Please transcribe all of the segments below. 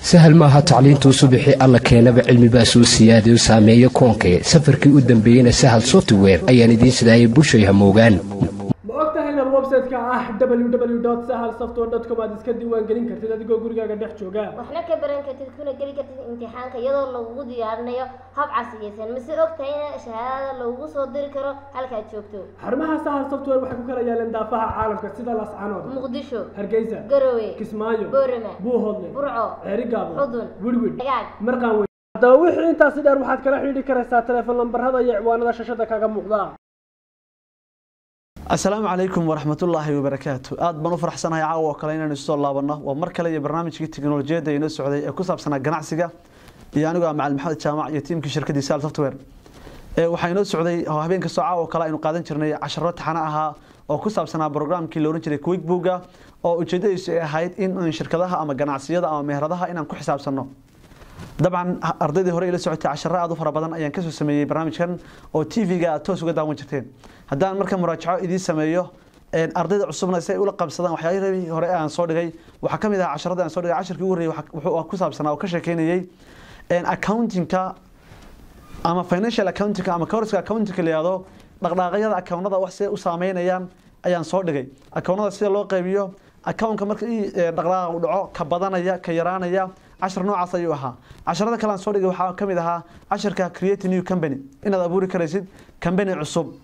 sahal maaha tacliintuu subixii alla keenaba cilmibaa soo siyaadayo saameeyo koonkee safarkii u dambeeyeyna sahal software ayaan idiin sidaayay bulshay hamoogaan ma og tahay inaad website-ka ah www sahal software com aad iska diiwaangelin kartid adigoo gurigaaga dhex jooga waxna ka baran kartid kuna geli kartid imtixaanka iyadoo lagugu diyaarinayo hab casriyeysan mise og tahay in shahaadada lagugu soo diri karo halkaad joogto xarumaha sahal software waxay ku kala yaaleen daafaha caalamka sida lascanood muqdisho hargeysa garowe kismaayo boorama buuhoodle burco ceerigaabo xudun wirwid agaag marqaan wey haddaba wixii intaasi dheer waxaad kala xidhiidhi karaysaa teleefon lambarada iyo ciwaanada shashada kaga muuqda asalaamu calaykum waraxmatullaahi wabarakaatu aad baan u faraxsanahay caawa oo kale inaynu isoo laabanno waa mar kale iyo barnaamijkii teknolojiyadda inoo socday ee ku saabsanaa ganacsiga iyo anigu ah macalin maxamed jaamac iyo tiimkii shirkaddii sal software waxaa inoo socday oo habeen kastoo caawa oo kale aynu qaadan jirnay casharo taxano ahaa oo ku saabsanaa brograamkii la ohan jiray quickbooga oo ujeedadiisu ay ahayd in shirkadaha ama ganacsiyada ama meheradaha inaan ku xisaabsanno dabcan ardaydii hore ila socotay casharo aad u fara badan ayaan kasoo sameeyey barnaamijkan oo tv-ga aad toos uga daawan jirteen haddaan marka muraajaco idiin sameeyo ardayda cusubna si ay ula qabsadaan waxyaalihii hore aan soo dhigay waxaa ka mid ah casharada aan soo dhigay casharkii ugu horreeyay wuxuu ku saabsanaa oo ka sheekeynayay accountingka ama financial accountingka ama courska accountingka la yihahdo dhaqdhaaqyada accountnada wax siday u saameynayaan ayaan soo dhigay accountnada sida loo qaybiyo accountka marka dhaqdhaaqa u dhaco ka badanaya ka yaraanaya cashar noocaas ayuu ahaa casharada kale aan soo dhigay waxaa ka mid ahaa casharka create new company inaad abuuri karaysid company cusub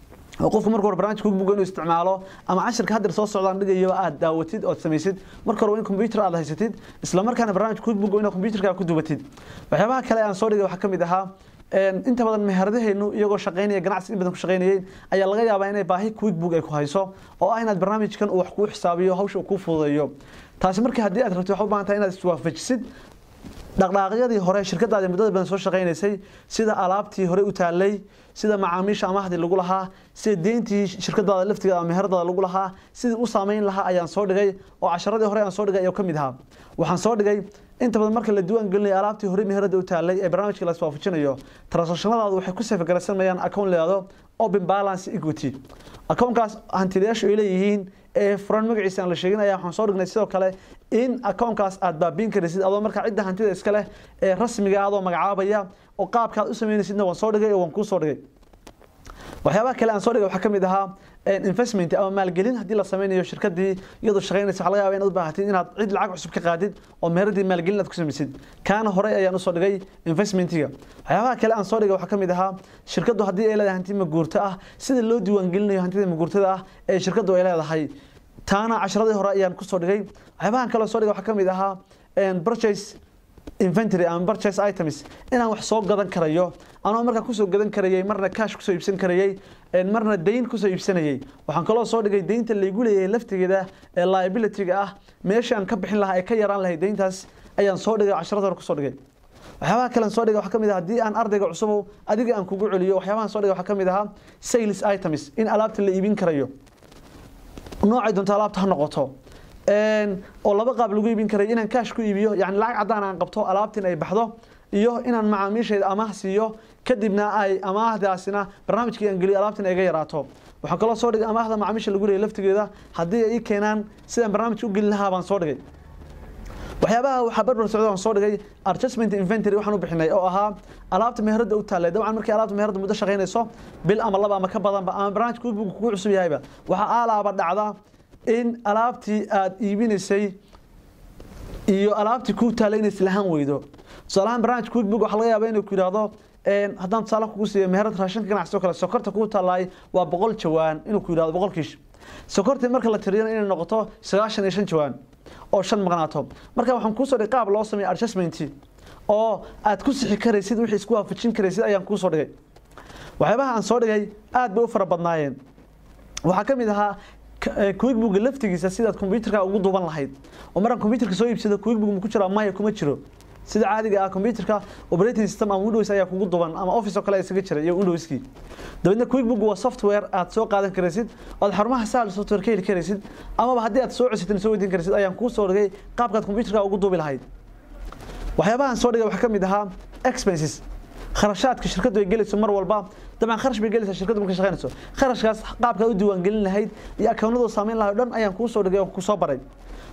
oo qofku marka hore barnaamijka quickbook inuu isticmaalo ama casharka haddeer soo socdaan dhigayo aad daawatid ood samaysid marka hore waa in computer aad haysatid isla markaana barnaamijka quickbook inaad computerka ku dubatid waxyaabaha kale aan soo dhigay waxaa ka mid ahaa inta badan meheradaheenu iyagoo shaqaynaya ganacsi in badan ku shaqaynayay ayaa laga yaabaa inay baahi quickbook ay ku hayso oo ah inaad barnaamijkan uu wax kuu xisaabiyo hawsha uu kuu fududeeyo taasi marka haddii aad rabto waxaa u baahan tahay inaad iswaafajisid dhaqdhaaqyadii hore shirkadaadi muddada badan soo shaqaynaysay sida alaabtii hore u taalay sida macaamiisha amahdii lagu lahaa sida deyntii shirkadaada laftiga ama meheradaada lagu lahaa sidii u saameyn lahaa ayaan soo dhigay oo casharadii hore aan soo dhigay ayaa ka mid ahaa waxaan soo dhigay inta badan marka la diiwaan gelinayo alaabtii hore meherada u taalay ee barnaamijka la iswaafajinayo transactionadaadu waxay ku safgaraysanayaan account leedo open balance equity accountkaas hantilayaashu ay leeyihiin ee furan magaciisa aan la sheeginaya waxaan soo dhignay sidoo kale in accountkaas aad baabiin karaysid adoo markaa cidda hantida iska leh ee rasmiga adoo magacaabaya oo qaabka aad u sameynaysidna waan soo dhigay oo waan kuu soo dhigay waxyaabaha kale aan soo dhigay waxaa ka mid ahaa investment ama maalgelin haddii la sameynayo shirkadii iyadoo shaqaynaysa waxaa laga yaaba inaad u baahatid inaad cid lacag cusub ka qaadid oo meeradii maalgelin aad ku samaysid kaana horey ayaan usoo dhigay investmentiga waxyaabaha kale aan soo dhigay waxaa ka mid ahaa shirkaddu haddii ay leedahay hanti maguurto ah sida loo diiwaangelinayo hantida maguurtada ah ee shirkaddu ay leedahay taana casharadii hore ayaan kusoo dhigay waxyaabahan kale soo dhigay waxaa ka mid ahaa purchase inventory ama purchase items inaan wax soo gadan karayo anoo markaa kusoo gadan karayay marna cash kusoo iibsan karayay marna dayn kusoo iibsanayay waxaan kaloo soo dhigay daynta laygu leeyahay laftigeeda ee liability-ga ah meesha aan ka bixin lahaa ee ka yaraan lahay dayntaas ayaan soo dhigay casharada hore kusoo dhigay waxyaabaha kale aan soo dhigay waxaa ka mid ah haddii aan ardayga cusubow adiga aan kugu celiyo waxyaabahan soo dhigay waxaa ka mid ahaa sales items in alaabta la iibin karayo noocay doonto alaabta ha noqoto oo laba qaab lagu iibin karay inaan kaash ku iibiyo yani lacag caddaan aan qabto alaabtiin ay baxdo iyo inaan macaamiishayda amaah siiyo kadibna ay amaahdaasina barnaamijkii aan geliyo alaabtiin ay ga yaraato waxaan kaloo soo dhigay amaahda macaamiisha lagu leeyay laftigeeda haddii ay ii keenaan sidaan barnaamijka u geli lahaa baan soo dhigay waxyaabaha waxaa barbar socda aan soo dhigay adjustment inventory waxaan u bixinay oo ahaa alaabta meherada u taallay dabcan markii alaabta meherada muddo shaqaynayso bil ama laba ama ka badanba ama barnaamijka quickbook kugu cusub yahayba waxaa aalaaba dhacda in alaabtii aad iibinaysay iyo alaabtii ku taallay inay islahaan weydo tusaalahaan barnaamijka quickbook waxaa laga yaaba inuu ku yidhaahdo haddaan tusaale kugu siiyo meherad raashinka ganacsi oo kale sokorta kugu tallaay waa boqol jawaan inuu ku yidhahdo boqol kiish sokortii marka la tiriyana inay noqoto sagaashan iyo shan jawaan oo shan maqnaato marka waxaan kuusoo dhigay qaab loo sameeyo adjustment oo aad ku sixi karaysid wixii isku waafajin karaysid ayaan kuusoo dhigay waxyaabaha aan soo dhigay aad bay u fara badnaayeen waxaa ka mid ahaa quickbook laftigiisa sidaad computerka ugu duuban lahayd oo markaan computerka soo iibsado quickbook ma ku jiro maya kuma jiro sida caadiga ah computerka operating system ama windows ayaa kugu duban ama office oo kale isaga jira iyo windowskii dabeedna quickbook waa software aad soo qaadan karaysid ood xarumaha sahal software ka heli karaysid amaba haddii aad soo cusitana soo weydiin karaysid ayaan kuu soo dhigay qaabkaad computerka ugu duubi lahayd waxyaabahan soo dhigay waxaa ka mid ahaa expenses kharashaadka shirkadu ay gelayso mar walba dabcan kharash bay gelaysaa shirkadu marka shaqaynayso kharashkaas qaabka u diiwaan gelin lahayd iyo akawnadu saameyn lahayd dhan ayaan kuu soo dhigay oo ku soo baray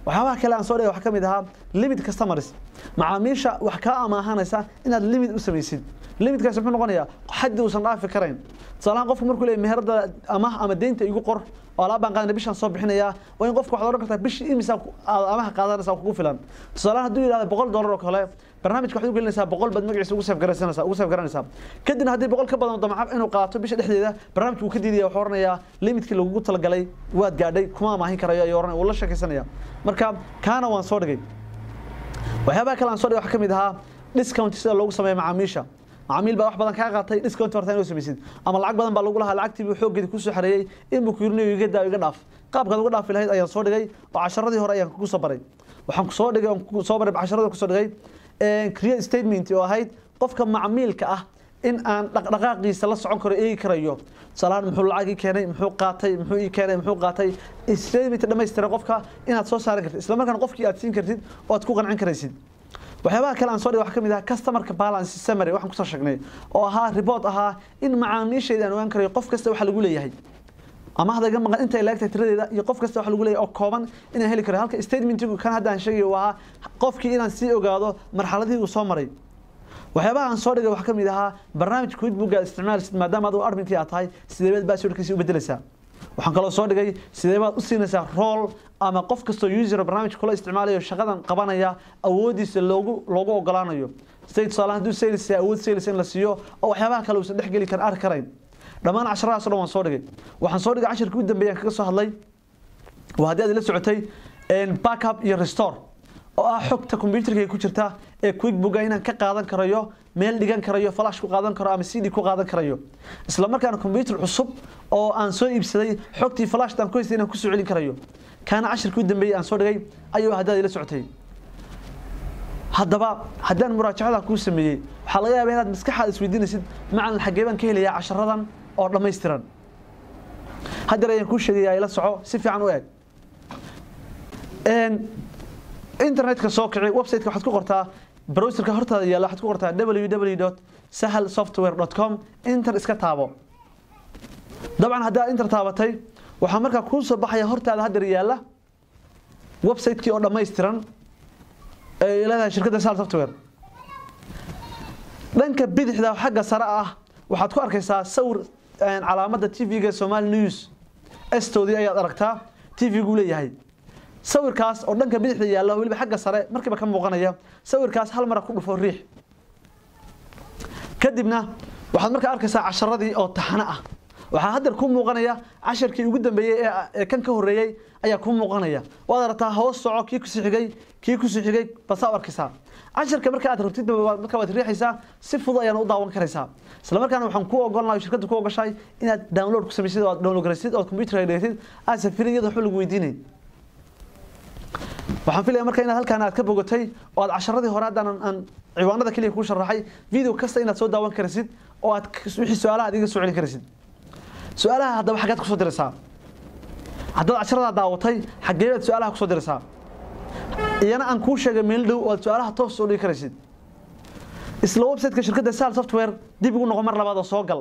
waxyaabaha kale aan soo dhigay waxaa ka mid ahaa limit customers macaamiisha wax kaa amaahanaysa inaad limit u samaysid limitkaasi muxuu noqonayaa xaddi uusan dhaafi karayn tusaalahaan qofku markuu leeyahay meherada amaah ama deynta igu qor oo alaab baan qaadana bishaan soo bixinayaa waa in qofka waxaad odhan kartaa bishii imisa aad amaha qaadanaysaa kugu filan tusaalahaan hadduu yidhahdo boqol dollar oo kale barnaamijka waxaad u gelinaysaa boqol baad magaciisa ugu seef garanaysaa ugu seef garanaysaa kadibna haddii boqol ka badan damca inuu qaato bisha dhexdeeda barnaamijku wuu ka diidaya wuxuu oranayaa limitkii lagugu talagalay waad gaadhay kuma amaahin karayo ayuu oranaya wuu la sheekaysanaya marka kaana waan soo dhigay waxyaabaha kale aan soo dhigay waxaa ka mid ahaa discount sida loogu sameeyo macaamiisha macaamiil baa wax badan kaa qaatay discount horta inuu samaysid ama lacag badan baa lagu lahaa lacagtii buu xooggeedii kusoo xareeyey inbuu ku yirinayo iga daa iga dhaaf qaabkaad uga dhaafi lahayd ayaan soo dhigay oo casharadii hore ayaan kugu soo baray waxaan kusoo dhigay oon kugu soo baray casharadii kusoo dhigay create statement oo ahayd qofka macmiilka ah in aan dhaqdhaqaaqiisa la socon karo eegi karayo tusaalahaan muxuu lacag ii keenay muxuu qaatay muxuu ii keenay muxuu qaatay statement dhammaystiran qofka inaad soo saaran kartid isla markaana qofkii aad siin kartid oo aad ku qancin karaysid waxyaabaha kale aan soo dhigay waxaa ka mid ah customerka balance summary waxaan kusoo sheegnay oo ahaa report ahaa in macaamiishayda aan ogaan karayo qof kasta waxa lagu leeyahay ama hada iga maqan intay laagtay tiradeeda iyo qof kasta waxa lagu leeyahay oo kooban inaan heli karo halka statementigu kan hadda aan sheegayo waa qofkii inaan sii ogaado marxaladihii uu soo maray waxyaabaha aan soo dhigay waxaa ka mid ahaa barnaamijka quidbooga isticmaalsid maadaama adigu adminkii aad tahay sideebaad baaswordkiisi u bedelaysaa waxaan kaloo soo dhigay sideebaad u siinaysaa rool ama qof kastoo user barnaamijka kula isticmaalayo shaqadan qabanaya awoodiisa loogu loogu ogolaanayo siday tusaale hadduu sales awood sales in la siiyo oo waxyaabaha kale uusan dhex geli karin arki karayn dhammaan casharadaas o dhan waan soo dhigay waxaan soo dhigay cashirkii u dambeeyaan kaga soo hadlay waa haddii aad la socotay backup iyo restore oo ah xogta computerka ku jirta ee quickbooka inaan ka qaadan karayo meel dhigan karayo flash ku qaadan karo ama cd ku qaadan karayo isla markaana computer cusub oo aan soo iibsaday xogtii flashtan ku haystay inaan ku soo celin karayo kaana cashirkii u dambeeyay aan soo dhigay ayuu haddaad ila socotay haddaba haddaan muraajacada kuu sameeyey waxaa laga yaabaa inaad maskaxaada isweydiinaysid macalin xaggee baan ka helayaa casharadan oo dhammaystiran haddeer ayaan kuu sheegayaa ila soco si fiican u eg internetka soo kici websiteka waxaad ku qortaa browserka hortaada yaalla waxaad ku qortaa www sahal software com inter iska taabo dabcan haddaad inter taabatay waxaa markaa kuu soo baxaya hortaada haddeer yaalla websitekii oo dhammaystiran ee leedahay shirkadda sahal software dhanka bidixda xagga sare ah waxaad ku arkaysaa sawir calaamadda tv-ga somali news stoodii ayaad aragtaa tv-gu leeyahay sawirkaas oo dhanka bidixda yaalla weliba xagga sare markiiba ka muuqanaya sawirkaas hal mara ku dhufo riix kadibna waxaad markaa arkaysaa casharadii oo taxano ah waxaa haddeer ku muuqanaya casharkii ugu dambeeyey ee kan ka horreeyey ayaa ku muuqanaya waad aragtaa hoos soco kii kusii xigay kii kusii xigay basaa u arkaysaa casharka marka aad rabtid marka waad riixaysaa si fudud ayaana u daawan karaysaa isla markaana waxaan ku ogolnahay shirkadda ku ogashahay inaad download ku samaysid oo aad download garaysid oo computerka dhigatid aad safirin iyada waxba lagu weydiinay waxaan filaya marka inaad halkaan aad ka bogatay oo aad casharadii hore haddaan aan ciwaanada keliya kuu sharaxay video kasta inaad soo daawan karaysid oo aad wixii su-aalaha adiga soo celin karaysid su-aalaha haddaba xaggeed kusoo diraysaa haddaad casharadaa daawatay xaggee baad su-aalaha kusoo diraysaa iyana aan kuu sheegay meel dhow oo aad su-aalaha toos soo dhigi karaysid isla websiteka shirkadda sal software dib ugu noqo mar labaad oo soo gal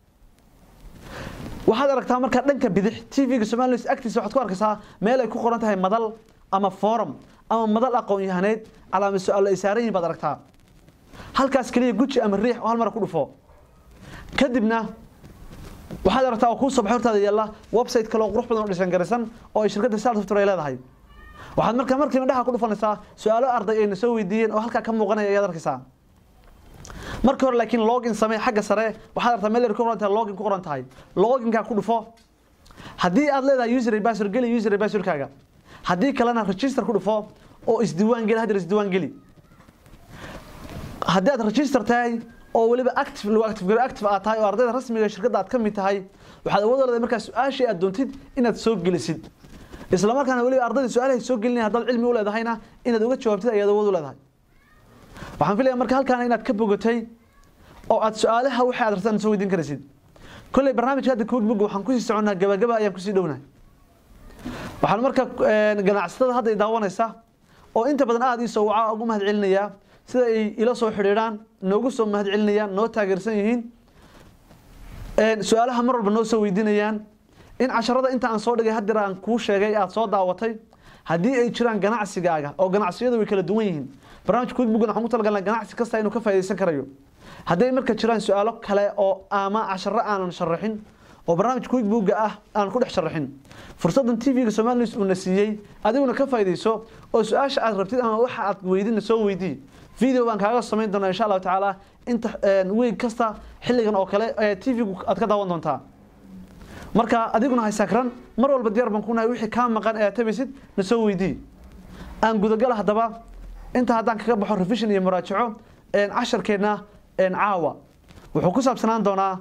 waxaad aragtaa markaa dhanka bidix tv-ga somali agtiisa waxaad ku arkaysaa meel ay ku qoran tahay madal ama forum ama madal aqoon yahaneed calaamad su-aalo ay saaran yihin baad aragtaa halkaas keliya guji ama riix oo hal mara ku dhufo kadibna waxaad aragtaa oo kuu soo baxay hortaada yaalla website kale oo qurux badan oo dhisan garaysan oo ay shirkadda sal software ay leedahay waxaad markaa markiiba dhaxa ku dhufanaysaa su-aalo arday ayna soo weydiiyeen oo halkaa ka muuqanaya ayaad arkaysaa marka hore laakiin login samee xagga sare waxaad aragtaa meel ku qoran tahay login ku qoran tahay loginkaa ku dhufo haddii aad leedahay user password geli user passwordkaaga haddii kalena register ku dhufo oo isdiiwaan geli haddeer isdiiwaan geli haddii aad register tahay oo weliba active lagu active garo active aad tahay oo ardayda rasmiga shirkadda aad ka mid tahay waxaad awood u leedahay markaa su-aashii aad doontid inaad soo gelisid isla markaana weliba ardayda su-aalahay soo gelinaya haddaad cilmi u leedahayna inaad uga jawaabtid ayaad awood u leedahay waxaan filaya marka halkaana inaad ka bogatay oo aad su-aalaha wixii aad rabtaan soo weydiin karaysid kolley barnaamijka hadda koodbook waxaan kusii soconnaa gabagaba ayaan kusii dhownahay waxaan marka ganacsatada hadda i daawanaysa oo inta badan aada ii soo waca ugu mahad celinayaa sida ay ila soo xidhiidhaan noogu soo mahad celinayaan noo taageersan yihiin su-aalaha mar walba noo soo weydiinayaan in casharada inta aan soo dhigay haddeer aan kuu sheegay aada soo daawatay haddii ay jiraan ganacsigaaga oo ganacsiyadu way kala duwan yihiin barnaamijka quickbookna waxaan ku talagalnay ganacsi kasta inuu ka faa'iidaysan karayo hadday marka jiraan su-aalo kale oo ama casharo aanan sharaxin oo barnaamij quickbooka ah aan ku dhex sharaxin fursadan tv-ga somali news uuna siiyey adiguna ka faa'iidayso oo su-aasha aad rabtid ama waxa aad weydina soo weydii video baan kaaga samayn doonaa insha allahu tacaala inta weeg kasta xilligan oo kale ee tv-gu aad ka daawan doontaa marka adiguna haysakran mar walba diyaar baan kunahay wixii kaa maqan ee aad tabaysid na soo weydii aan gudagala haddaba inta haddaan kaga baxo revision iyo muraajaco casharkeenna caawa wuxuu ku saabsanaan doonaa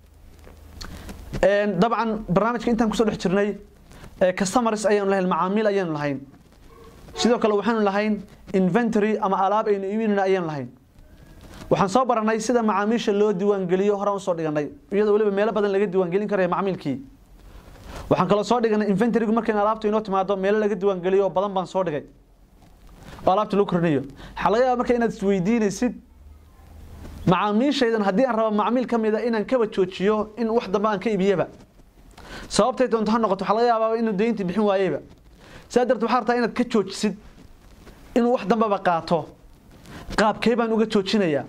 dabcan barnaamijka intaan kusoo dhex jirnay customers ayaanu lahayn macaamiil ayaanu lahayn sidoo kale waxaanu lahayn inventory ama alaab aynu iibinayna ayaanu lahayn waxaan soo baranay sida macaamiisha loo diiwaangeliyo horaan usoo dhiganay iyadoo weliba meelo badan laga diiwaangelin karaya macmiilkii waxaan kaloo soo dhiganay inventorygu markayna alaabta inoo timaado meelo laga diiwaangeliyo oo badan baan soo dhigay oo alaabta loo korinayo waxaa laga yaaba marka inaad isweydiinaysid macaamiishaydan haddii aan rabo macmiil ka mida inaan kaba joojiyo in wax dambe aan ka iibiyaba sababtay doonto ha noqoto waxaa laga yaabaa inuu dayntii bixin waayeyba saa darteed waxaa rabtaa inaad ka joojisid inuu wax dambeba qaato qaabkee baan uga joojinayaa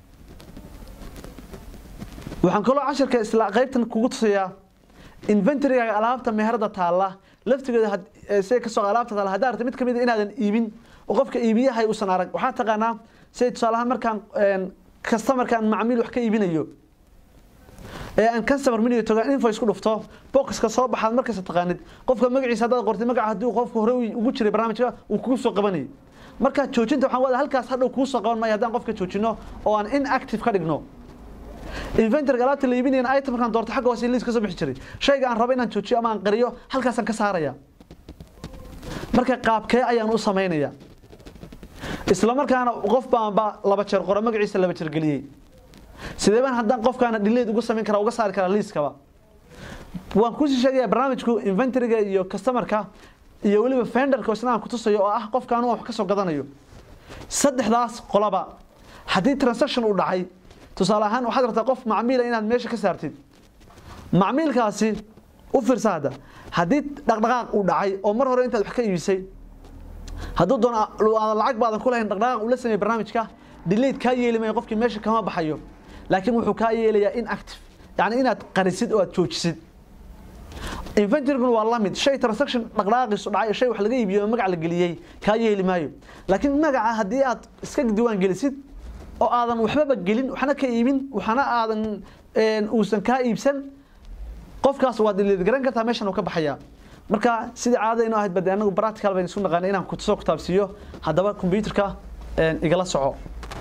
waxaan kaloo casharka isla qaybtan kugu tusayaa inventorygaaga alaabta meherada taalla laftigeeda say kasoo alaabta taalla haddaa arta mid ka mid a inaadan iibin oo qofka iibiyahay uusan arag waxaa taqaanaa say tusaalahaan markaan customerkaan macmiil wax ka iibinayo ee aan customer miniga toga invoice ku dhufto boxka soo baxaad markasta taqaanid qofka magaciisa haddaad qortay magaca haddii qofka hore ugu jiray barnaamijka uu kugu soo qabanayay marka joojinta waxaan wada halkaas hadhow kuu soo qaban maayo haddaan qofka joojino oo aan inactive ka dhigno inventoryga alaabta la iibinayana item markaan doorto xagga hoose liis ka soo bixi jiray shayga aan rabo inaan joojiyo ama aan qariyo halkaasaan ka saaraya marka qaabkee ayaan u samaynaya isla markaana qof baanba laba jeer qoro magaciisa laba jeer geliyey sidee baan haddaan qofkaana dhileed uga samayn karaa uga saari karaa liiskaba waan kusii sheegaya barnaamijku inventoryga iyo customerka iyo weliba fenderka isna aan kutusayo oo ah qofkaan wax ka soo gadanayo saddexdaas qolaba haddii transaction uu dhacay tusaale ahaan waxaad rabtaa qof macmiila inaad meesha ka saartid macmiilkaasi u fiirsa hadda haddii dhaqdhaqaaq uu dhacay oo mar hore intaad wax ka iibisay hadduu doono aadan lacag baadan ku lahayn dhaqdhaqaaq uu la sameeyey barnaamijka delete kaa yeeli maayo qofkii meesha kama baxayo laakiin wuxuu kaa yeelayaa inactive yacni inaad qarisid oo aad joojisid inventoryguna waa lamid shay transaction dhaqdhaqaaqiisu dhacay shay wax laga iibiyo oo magac la geliyey kaa yeeli maayo laakiin magaca haddii aad iska diiwaan gelisid oo aadan waxbaba gelin waxna ka iibin waxna aadan uusan kaa iibsan qofkaas waad garan kartaa meeshan uu ka baxayaa marka sidii caadada inoo ahayd bade anagu practical baynu isu naqaanay inaan kusoo kutaabsiiyo haddaba computerka igala soco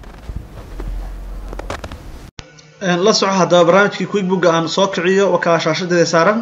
la soco haddaba barnaamijkii quickbooka aan soo kiciyo wakaa shaashadeeda saaran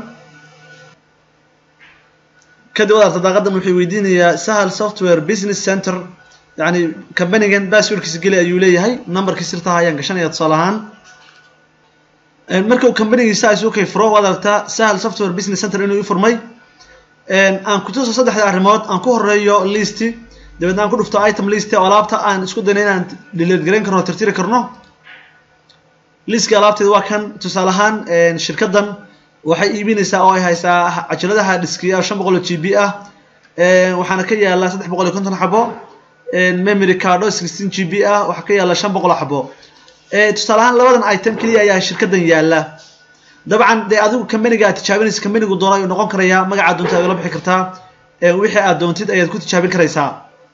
kadib wadaarta daaqadan wuxuu weydiinayaa sahal software business center yani companigan passwordkiisa geli ayuu leeyahay numberkii sirtaha ayaan gashanaya tusaale ahaan marka uu companigiisa isu kay furo waad aragtaa sahal software business center inuu i furmay aan ku tuso saddexda arrimood aan ku horeeyo listi dabeedna aan ku dhufto item list oo alaabta aan isku dayno inaan delete garayn karno oo tirtiri karno liska alaabteeda waa kan tusaale ahaan shirkadan waxay iibinaysaa oo ay haysaa cajaladaha dhiskiya shan boqol oo g b ah waxaana ka yaala saddex boqol iyo konton xabo memory cardo sixteen g b ah waxaa ka yaala shan boqol oo xabo tusaale ahaan labadan item keliya ayaa shirkadan yaala dabcan dee adigu companiga aad tijaabinaysa companigu doona ayuu noqon karayaa magacaad doonta aad ula bixi kartaa wixii aad doontid ayaad ku tijaabin karaysaa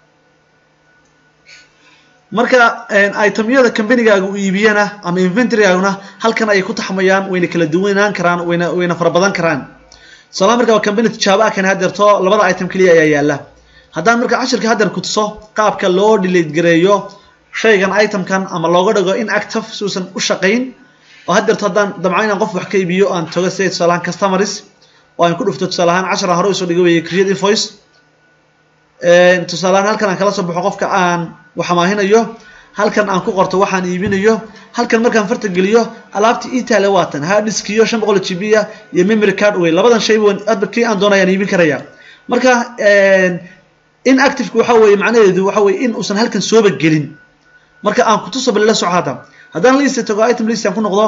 marka itemyada companigaaga u iibiyana ama inventorygaaguna halkan ayay ku taxmayaan wayna kala duwanaan karaan wayna wayna fara badan karaan tusaalaha marka waa company tijaabo ah kan hadeerto labada item keliya ayaa yaala haddaan marka cashirka hadeer ku tuso qaabka loo delete gareeyo shaygan itemkan ama looga dhigo inactive si uusan u shaqayn oo hadeerto haddaan damco inaan qof wax ka iibiyo aan tago sida tusaale ahaan customers oo aan ku dhufto tusaale ahaan cashar aan hore usoo dhigo weeye create invoice tusaale ahaan halkan aan kala soo baxo qofka aan wax amaahinayo halkan aan ku qorto waxaan iibinayo halkan markaan farta geliyo alaabtii itaale waatan harddiskiyo shan boqol g b ah iyo memory card wey labadan shay adba kii aan doonayaan iibin karaya marka inactiveka waxa weeye macnaheedu waxa weye in uusan halkan sooba gelin marka aan kutuso bal la soco hadda haddaan lista tago item list aan ku noqdo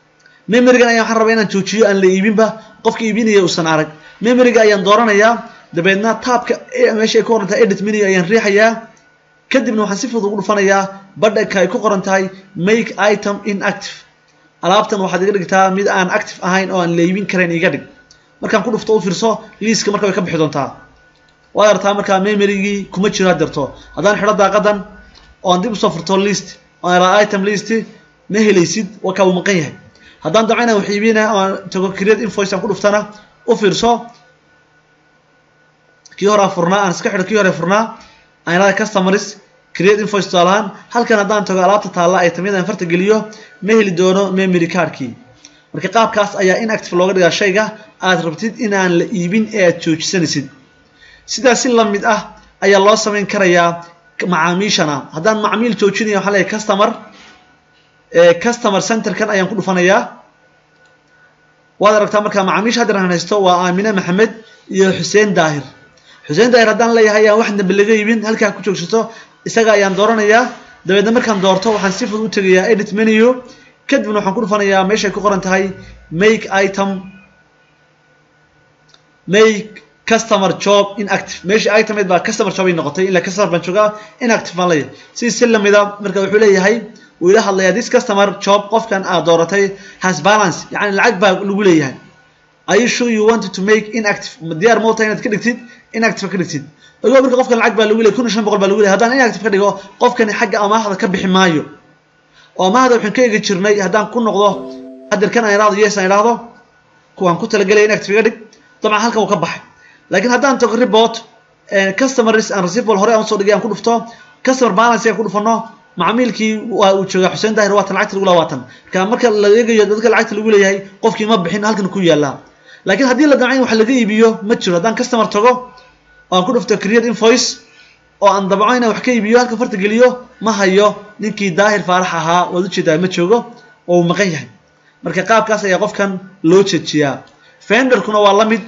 memorygan ayaan waxaan rabaa inaan joojiyo aan la iibinba qofka iibinaya uusan arag memoryga ayaan dooranayaa dabeedna taabka meesha ay ku qoran tahay edit menu ayaan riixayaa kadibna waxaan si fudud ugu dhufanayaa badhanka ay ku qoran tahay make item inactive alaabtan waxaad iga dhigtaa mid aan active ahayn oo aan leybin karayn iga dhig markaan ku dhufto u fiirso liiska marka way ka bixi doontaa waad artaa markaa memorygii kuma jiro hadirto haddaan xidho daaqadan oo aan dib usoo furto list oo aan iraa item list ma helaysid waa kaa uu maqan yahay haddaan damco inaan wax iibina oo aan tago create invoice aan ku dhuftana u fiirso kii hore aan furnaa aan iska xidho kii hore furnaa aan irada customers create invoice tusaalahaan halkan haddaan tago alaabta taalla ay tamyada aan farta geliyo ma heli doono memory cardkii marka qaabkaas ayaa inactive looga dhigaa shayga aad rabtid inaan la iibin ee aad joojisanaysid sidaas si lamid ah ayaa loo samayn karayaa macaamiishana haddaan macmiil joojinaya waxaan leeyahay customer customer centerkan ayaan ku dhufanayaa waad aragtaa markaa macaamiisha hadda aan haysto waa aamine maxamed iyo xuseen daahir xuseen daahir haddaan leeyahay ayaan wax dambe laga iibin halkaa ku joogsato isaga ayaan dooranayaa dabeedna markaan doorto waxaan si fudud u tegayaa edit menu kadibna waxaan ku dhufanayaa meeshay ku qoran tahay make item make customer job inactive meeshii item baa customer job ay noqotay ila customer baan joogaa inactive baan leeyahay si si lamida marka wuxuu leeyahay wuu ila hadlayaa this customer job qofkan aad dooratay has balance yani lacag baa lagu leeyahay are you sure you wanted to make inactive diyaar ma inaad ka dhigtid inactive ka dhigtid ogo marka qofkan lacag baa lagu leeyahay kun iyo shan boqol baa lagu leeyahay haddaan inactive ka dhigo qofkani xagga amaahda ka bixi maayo oo amaahda waxaan ka eegi jirnay haddaan ku noqdo hadirkan aan idhaahdo yes aan idhaahdo kuwaan ku talagelaya inactive iga dhig dabcan halkan uu ka baxay laakiin haddaan tago report customers and receivable hore aan usoo dhigay aan ku dhufto customer balance aan ku dhufano macmiilkii waa uu joogaa xuseen daahir waatan lacagta lagu lahaa waatan marka marka la eegayo dadka lacagta lagu leeyahay qofkii ma bixin halkan ku yaalaa laakiin haddii la damcayn wax laga iibiyo ma jiro haddaan customer tago oo aan ku dhufto create invoice oo aan dabco inaan wax ka iibiyo halka farta geliyo ma hayo ninkii daahir faarax ahaa waad ujeedaa ma joogo oo uu maqan yahay marka qaabkaas ayaa qofkan loo jejiyaa fenderkuna waa la mid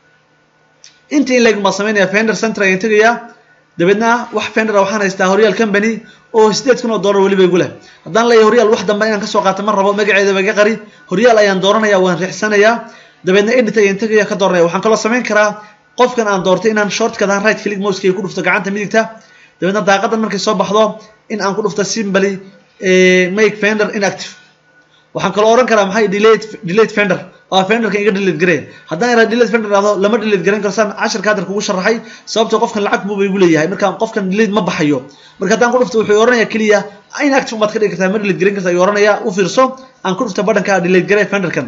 inta in leeg baa samaynaya fender center ayaan tegayaa dabeedna wax fender waxaan haystaa horyaal company oo sideed kun oo dollar weliba igu leh haddaan leeyahay horyaal wax dambe inaan kasoo qaato ma rabo magaceeda iga qari horyaal ayaan dooranaya waan riixsanayaa dabeedna edit ayaan tegaya ka dooranaya waxaan kaloo samayn karaa qofkan aan doortay inaan shortkadan right click mouseka ku dhufto gacanta midigta dabeedna daaqadan markay soo baxdo in aan ku dhufto simply make fender inactive waxaan kaloo oran karaa maxay delete delete fender oo fenderka iga delete garee haddaan iraa delete fender dhahdo lama delete garan karo saan casharka hadda kugu sharaxay sababtoo qofkan lacag buuba igu leeyahay marka qofkan delete ma baxayo marka haddaan ku dhufto wuxuu oranayaa keliya inactive baad ka dhigi kartaa ma delete garan kartaa ayuu oranayaa u fiirso aan ku dhufto badhanka delete garee fenderkan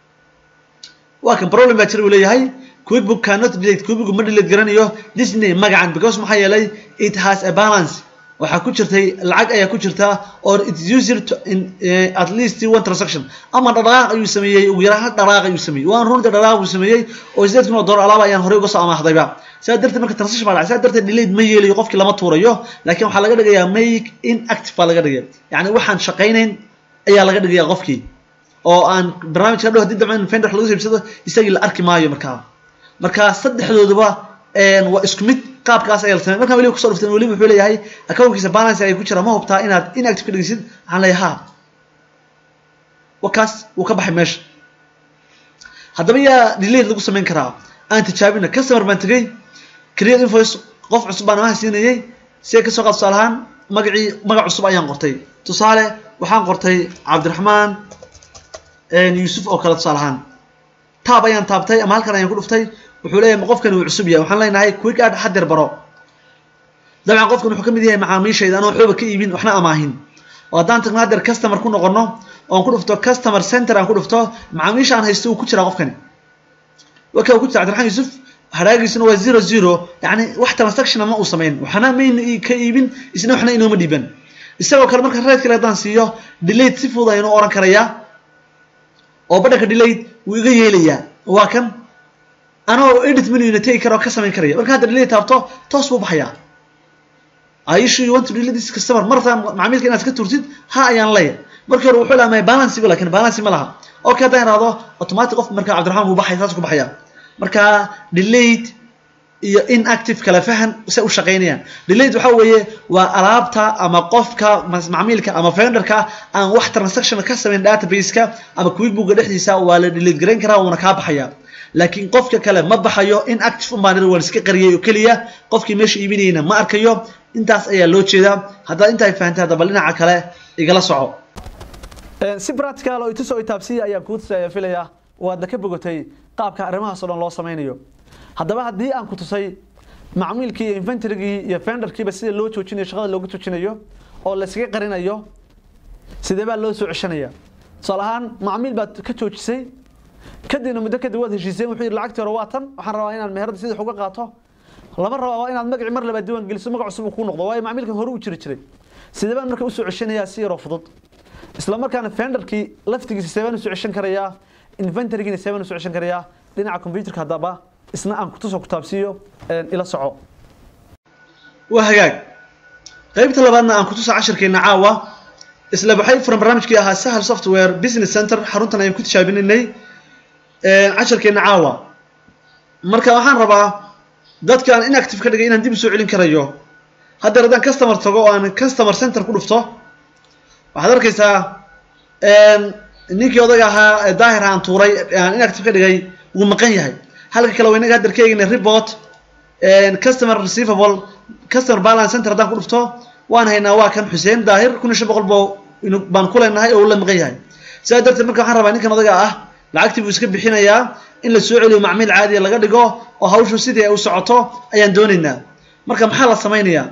waa kan problem baa jira uu leeyahay quickbook cannot delete quickbook ma delete garanayo disney magacan because maxaa yeelay it has a balance waxaa ku jirtay lacag ayaa ku jirta or it's user to in, uh, at least one transaction ama dhaqaaq ayuu sameeyey ugu yaraan hal dhaqaaq ayuu sameeyey waan runta dhaqaaq uu sameeyey oo sideed kun oo dollar alaaba ayaan horey uga soo amaahdayba sidaa darteed marka transaction baa dhacay sidaa darteed delete ma yeelayo qofkii lama tuurayo laakiin waxaa laga dhigayaa make inactive baa laga dhigaya yacni waxaan shaqaynayn ayaa laga dhigayaa qofkii oo aan barnaamijka dhow haddii dabcan fender wax lagu siibsado isagii la arki maayo markaa marka saddexdooduba waa isku mid qaabkaas ayaa la samey markaan weliba kusoo dhufteen weliba wuxuu leeyahay accountkiisa balance ay ku jira ma hubtaa inaad inactive ka dhigisid waxaan leeyahay ha wakaas wuu ka baxay meesha haddaba yaa delate lagu samayn karaa aan tijaabina customer baan tegey create invoice qof cusub baan amaha siinayay see kasoo qaad tusaale ahaan magacii magac cusub ayaan qortay tusaale waxaan qortay cabdiraxmaan yuusuf oo kale tusaale ahaan taab ayaan taabtay ama halkan ayaan ku dhuftay wuxuu leeyahay qofkan uu cusub yahay waxaan leenahay quick add hadeer baro dabcan qofkan wuxuu ka mid yahay macaamiishayda anoo waxbaba ka iibin waxna amaahin oo haddaan tagno hadeer customer ku noqono oon ku dhufto customer center aan ku dhufto macaamiisha aan haysto uu ku jiraa qofkani waka uu ku jira cabdiraxmaan yuusuf hadhaagiisuna waa zero zero yacni wax transaction ma uu samayn waxna mayna ka iibin isna waxna inooma dhiiban isagoo kale marka right kale haddaan siiyo delate si fudud aynu oran karayaa oo badhanka delate wuu iga yeelayaa waa kan anoo edit menuina tegi kara oo ka samayn karaya marka hadda delate taabto toos buu baxayaa aishu you want to delete this customer martaa macaamiilka inaad iska turtid ha ayaan leeya markii hore wuxuu lahaa balance bu lakin balance ma laha okay haddaan ihahdo automatic qof marka cabdiraxmaan buu baxaya saas ku baxaya marka delate iyo inactive kala fahan se u shaqaynayaan delate waxa weeye waa alaabta ama qofka macmiilka ama venderka aan wax transaction ka samayn database-ka ama quickbooka dhexdiisa waa la delate garayn karaa wuuna kaa baxaya laakiin qofka kale ma baxayo in active unbaan waan iska qariyay oo keliya qofkii meesha iibinayna ma arkayo intaas ayaa loo jeedaa haddaad intaa fahantay haddaba dhinaca kale igala soco si practical oo itusoo itaabsiya ayaan kuu tusaya filayaa waadna ka bogatay qaabka arrimahaas oo dhan loo samaynayo haddaba haddii aan ku tusay macmiilkii iyo inventarygii iyo fenderkiiba sida loo joojinayo shaqada loogu joojinayo oo la iskaga qarinayo sidee baa loo soo ceshanaya tusaale ahaan macmiil baad ka joojisay kadibna muddo kadib waad heshiiseen wuxuu yidhi lacagtii hore waa tan waxaan rabaa inaan meherada sidii uga qaato lama rabaa waa inaad magacii mar labaad diiwaan geliso magac cusub uu kuu noqdo waayo macmiilkan hore u jiri jiray sidee baan marka usoo ceshanayaa si yaroo fudud isla markaana fenderkii laftigiisa see baan usoo ceshan karayaa inventorygiina see baan usoo ceshan karayaa dhinaca computerka haddaba isna aan kutusoo kutaabsiiyo ila soco waa hagaag qaybta labaadna aan kutusa cashirkeena caawa isla waxay furan barnaamijkii ahaa sahal software business center xaruntan ayaan ku tijaabinaynay cashirkeena caawa marka waxaan rabaa dadka aan inactive ka dhigay inaan dib usoo celin karayo haddeer haddaan customer tago oo aan customer center ku dhufto waxaad arkaysaa ninkii odaga ahaa daahir aan tuuray aan inactive ka dhigay wuu maqan yahay halka kale waynaga haddeer ka eegna report customer receivable customer balance center haddaan ku dhufto waan haynaa waa kan xuseen daahir kun iyo shan boqol boo baan ku leenahay oo uu la maqan yahay sidaa darteed marka waxaan rabaa ninkan odaga ah lacagtii buu iska bixinayaa in la soo celiyo macmiil caadiya laga dhigo oo hawshu sidii ay u socoto ayaan doonaynaa marka maxaa la samaynayaa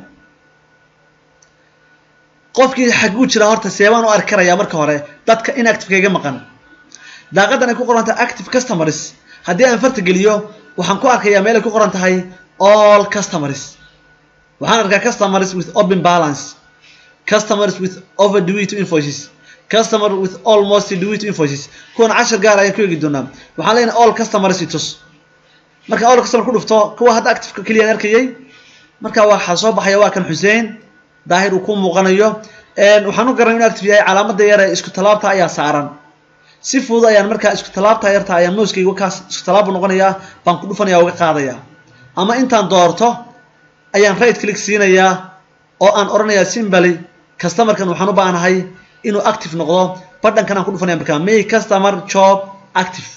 qofkii xaguu jira horta seebaan u arki karayaa marka hore dadka inactive iga maqan daaqadan ay ku qoran tahay active customers haddii aan farta geliyo waxaan ku arkayaa meel ay ku qoran tahay all customers waxaan arkaa customers with open balance customers with overdue to invoices customer with almost due to invoices kuwan cashar gaar ayaan ku eegi doonaa waxaan leenahay all customers itus marka all customer ku dhufto kuwa hadda active keliya aan arkayay marka waxaa soo baxaya waa kan xuseen daahir uu ku muuqanayo waxaan u garanay inuu active yahay calaamada yar ee isku talaabta ayaa saaran si fudud ayaan markaa isku talaabta yarta ayaan mouskayga kaas isku talaabu noqonayaa baan ku dhufanaya uga qaadaya ama intaan doorto ayaan right click siinayaa oo aan odhanayaa simbaly customerkan waxaan u baahnahay inuu active noqdo badhankan aan ku dhufanaya markaa may customer job active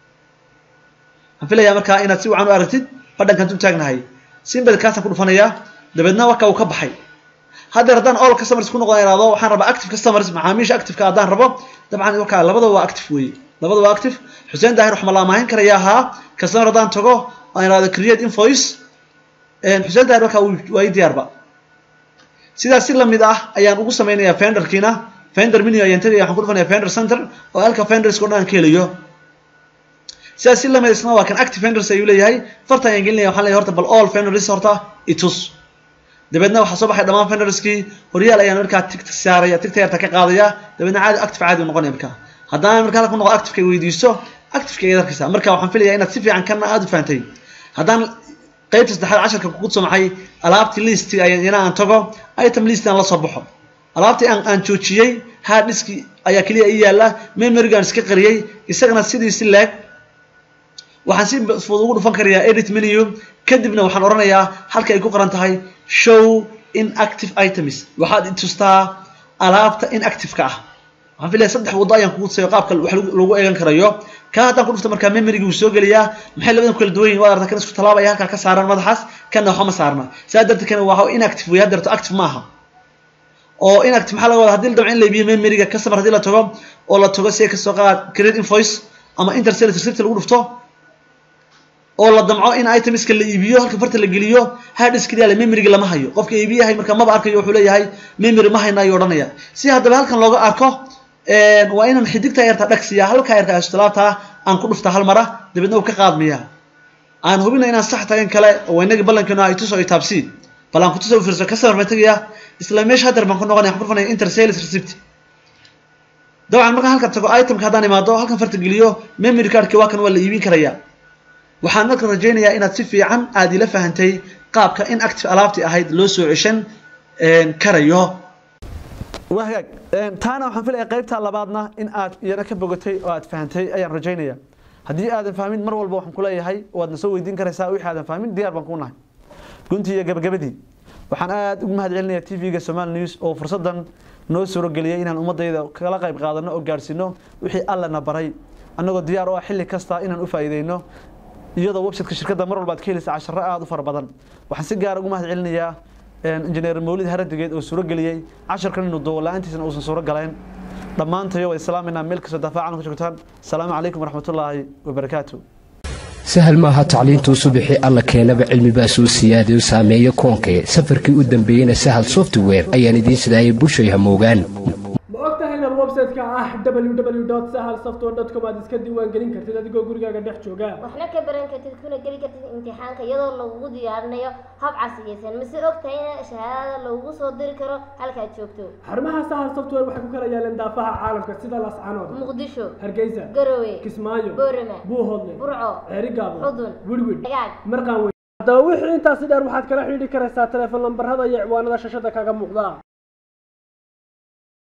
waxaan filayaa markaa inaad si wacan u aragtid badhankan u taagnahay simbaly kaasaan ku dhufanayaa dabeedna waka uu ka baxay haddeer haddaan all customers ku noqon iraado waxaan rabaa active customers macaamiisha activeka haddaan rabo dabcan wakaa labada waa active weeye labada waa active xuseen daahir wax ma la amaahin karaya ahaa customer haddaan tago aan iraado create invoice xuseen daahir wakaa waa ii diyaarba sidaas si lamid ah ayaan ugu samaynayaa fenderkiina fender menu ayaan tegaya waxaan ku dhufanaya fender center oo halka fenderska o dhan aan ka helayo sidaas si lamid isna waa kan active fenders ayuu leeyahay farta ayaan gelinaya waxaan leeyahay horta bal all fenders horta itus dabeedna waxaa soo baxay dhammaan fenderskii horyaal ayaan markaa tigta saaraya tigta yarta ka qaadaya dabeedna caadi active caadi noqonaya markaa haddaan markaa halka noqdo activeka weydiisto activeka ayaad arkaysaa marka waxaan filayaa inaad si fiican kana aada u fahantay haddaan qaybta saddexaad casharka kugu sumacay alaabtii listiga ayaan ina aan tago item list aan la soo baxo alaabtii aan aan joojiyey hard diski ayaa keliya ii yaala memorygaan iska qariyey isagana sidii si leeg waxaan si fudud ugu dhufan karayaa edit menu kadibna waxaan odhanayaa halka ay ku qoran tahay show inactive items waxaad itustaa alaabta inactive-ka ah waxaan filaya saddex waddo ayaan kugu tusayo qaabka wax lagu eegan karayo ka haddaan ku dhufto markaa memorygi wuu soo gelayaa maxay labadan ku kala duwan yihin waad aragtaa kan isku talaabaya halkaa ka saaran madaxaas kanna waxba ma saarna saa darteed kan waa inactive wey haddeerto active ma aha oo inactive maxaa laga wadaa haddii la damco in la iibiyo memoryga customer haddii la tago oo la tago si ay kasoo qaad create invoice ama intercell receipt lagu dhufto oo la damco in itemska la iibiyo halka farta la geliyo harddiskyaa memoryga lama hayo qofka iibiyahay marka maba arkayo wuxuu leeyahay memory ma hayna ayuu odhanaya si haddaba halkan looga arko waa inaan xidigta yarta dhagsiya halka yarta astalaabta aan ku dhufta hal mara dabeedna uu ka qaadmiya aan hubina inaan sax tagan kale oo inagii ballankeenu ay tuso ay taabsi bal aan kutuso fiirso customer baan tegaya isla meesha haddeer baan ku noqonaya waxaan ku dhufanaya inter sales receipt dabcan markaan halkan tago itemka haddaan imaado halkan farta geliyo memory cardki waa kan waa la iibin karaya waxaan marka rajaynayaa inaad si fiican aada ila fahantay qaabka in active alaabtii ahayd loo soo ceshan karayo waa hagaag taana waxaan filaya qaybta labaadna in aad iyana ka bogatay oo aad fahantay ayaan rajaynaya haddii aadan fahmin mar walba waxaan kuleeyahay waadna soo weydiin karaysaa wixii aadan fahmin diyaar baan kuu nahay guntii iyo gabagabadii waxaan aada ugu mahad celinayaa t v-ga somal news oo fursaddan noo suuro geliyay inaan ummadayda kala qayb qaadano oo gaadhsiino wixii allana baray annagoo diyaar u ah xilli kasta inaan u faa'iideyno iyadoo websiteka shirkadda mar walba ad ka helaysa casharo aada u fara badan waxaan si gaara ugu mahad celinayaa injineer mawlid haradigeed oo suuro geliyey casharkan inuu duubo la-aantiisana uusan suuro galayn dhammaantayo way islaaminaa meel kastoo dafaacan ku joogtaan asalaamu calaykum waraxmatullaahi wabarakaatu sahal maaha tacliintuu subixii alla keenaba cilmibaa soo siyaadayo saameeya koonkee safarkii u dambeeyeyna sahal software ayaan idiin sidaayay bushay hamoogaan ma og tahay inaad website-ka ah www sahal software com aad iska diiwaan gelin kartid adigoo gurigaaga dhex jooga waxna ka baran kartid kuna geli kartid imtixaanka iyadoo lagugu diyaarinayo hab casriyeysan mise og tahay in shahaadada lagugu soo diri karo halkaad joogto xarumaha sahal software waxay ku kala yaaleen daafaha caalamka sida lascanood muqdisho hargeysa garowe kismaayo boorama buuhoodle burco ceerigaabo Xudun. wirwid agaag marqaan wey haddaba wixii intaasi dheer waxaad kala xidhiidhi karaysaa teleefon lambarada iyo ciwaanada shashada kaga muuqda